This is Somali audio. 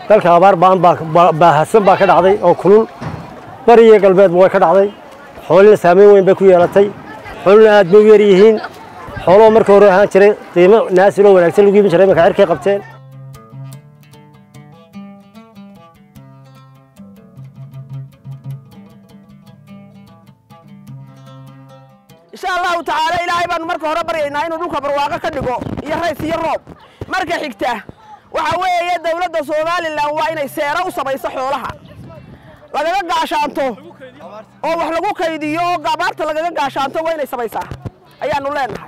dalka abaar baan baahadsan baa ka dhacday oo kulul bari iyo galbeedba way ka dhacday xoolina saameyn weyn bay ku yeelatay xoolina aad bay u yar yihiin xooloo marka hore ahaan jiray qiimo naasiloo wanaagsan lagu iibin jiray imanka cirkay qabteen insha allahu tacaala ilaahay baanu marka hore baryaynaa inuu dhulka barwaaqo ka dhigo iyo rays iyo roob marka xigta waxa weeye dowladda somalilan waa inay seero u samayso xoolaha lagaga gaashaanto oo wax lagu kaydiyo oo abaarta lagaga gaashaanto waa inay samaysaa ayaanu leenahay